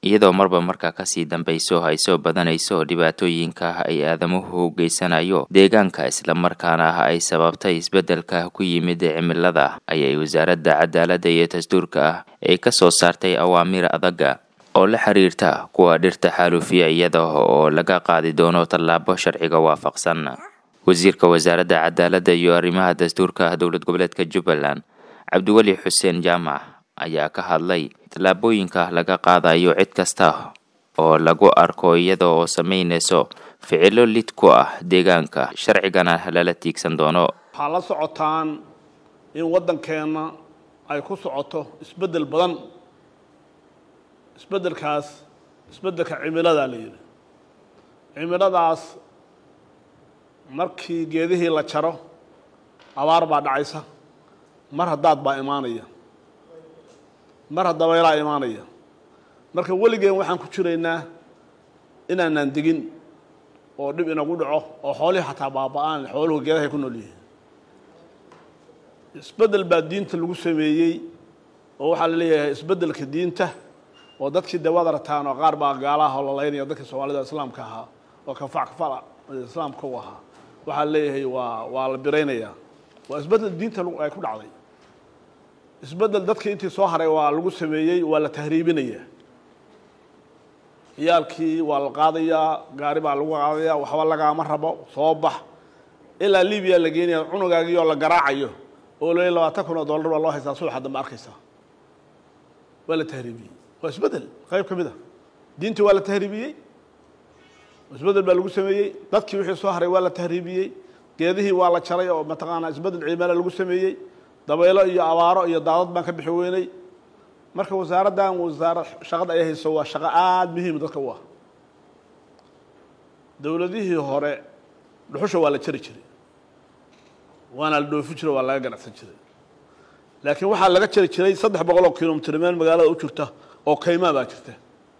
iyadoo marba markaa kasii dambayso ay soo badanayso dhibaatooyinka ay aadamuhu geysanayo deegaanka islamarkaana ay sababtay isbeddelka ku yimid cimilada ayay wasaaradda cadaaladda iyo dastuurka ah ay ka soo saartay awaamiir adaga oo la xiriirta kuwa dhirta xaalufiya iyada oo laga qaadi doono tallaabo sharciga waafaqsan wasiirka wasaaradda cadaaladda iyo arrimaha dastuurka dowlad goboleedka jubbaland cabdiweli xuseen jaamac ayaa ka hadlay tallaabooyinka laga qaadayo cid kasta oo lagu arko iyada oo samaynayso ficilo lid ku ah deegaanka sharcigana lala tiigsan doono waxaa la socotaan in waddankeenna ay ku socoto isbeddel badan isbeddelkaas isbeddelka cimiladaa la yidhi cimiladaas markii geedihii la jaro abaar baa dhacaysa mar haddaad baa imaanaya mar haddabeylaa imaanaya marka weligeen waxaan ku jiraynaa inaanaan degin oo dhib inagu dhaco oo xoolihii xataa baaba-aan xooluhu geedahay ku nool yihiin isbeddel baa diinta lagu sameeyey oo waxaa la leeyahay isbeddelka diinta oo dadkii de waad aragtaan oo qaar baa gaalaha oo lalaynaya dadkii soomaalida islaamka ahaa oo kafac kafala islaamka u ahaa waxaa leeyahay waa waa la biraynayaa waa isbeddel diinta ay ku dhacday isbeddel dadkii intii soo haray waa lagu sameeyey waa la tahriibinayaa ciyaalkii waa la qaadayaa gaari baa lagu qaadayaa waxba lagaama rabo soo bax ilaa libiya la geenaya cunugaagii oo la garaacayo oo la labaatan kun oo dollar baa loo haystaa subaxa dambe arkaysaa waa la tahriibiyey waa isbeddel qayb ka mid a diintii waa la tahriibiyey isbeddel baa lagu sameeyey dadkii wixii soo haray waa la tahriibiyey geedihii waa la jaray oo mataqaanaa isbeddel ciimala lagu sameeyey dabaylo iyo abaaro iyo daadad baan ka bixi weynay marka wasaaraddan wasaara shaqada ay hayso waa shaqo aada muhiima dadka u ah dowladihii hore dhuxusha waa la jari jiray waana la dhoofi jiray waa laga ganacsan jiray laakiin waxaa laga jari jiray saddex boqol oo kilomitr meel magaalada u jirta oo kaymaa baa jirta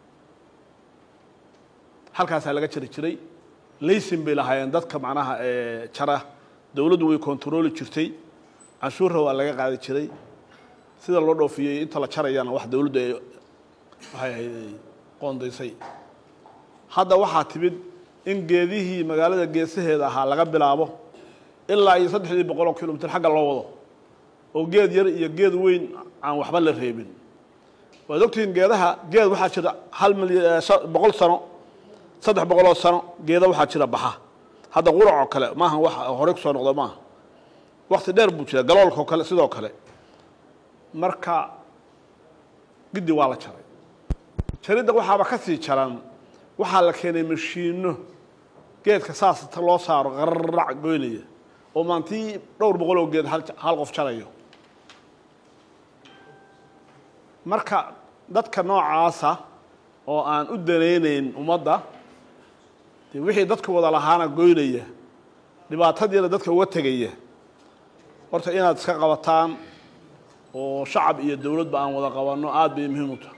halkaasaa laga jari jiray laysin bay lahaayeen dadka macnaha jara dowladdu way kontarooli jirtay canshuurra waa laga qaadi jiray sida loo dhoofiyey inta la jarayana wax dowladdu ay waxay ahayd ay qoondaysay hadda waxaa timid in geedihii magaalada geesaheeda ahaa laga bilaabo ilaa iyo saddexdii boqol oo kilomitr xagga loo wado oo geed yar iyo geed weyn aan waxba la reebin waad ogtihiin geedaha geed waxaa jira hal milyan boqol sano saddex boqoloo sano geeda waxaa jira baxa hadda qurac oo kale maaha wax horey kusoo noqdo maaha wakti dheer buu jira galoolka oo kale sidoo kale marka giddi waa la jaray jaridda waxaaba ka sii jaran waxaa la keenay mashiino geedka saas loo saaro qararac goynaya oo maantii dhowr boqol oo geed hal qof jarayo marka dadka noocaasa oo aan u danaynayn ummadda dee wixii dadka wada lahaana goynaya dhibaatadiina dadka uga tegaya horta inaad iska qabataan oo shacab iyo dowladba aan wada qabanno aada bay muhiim u tahay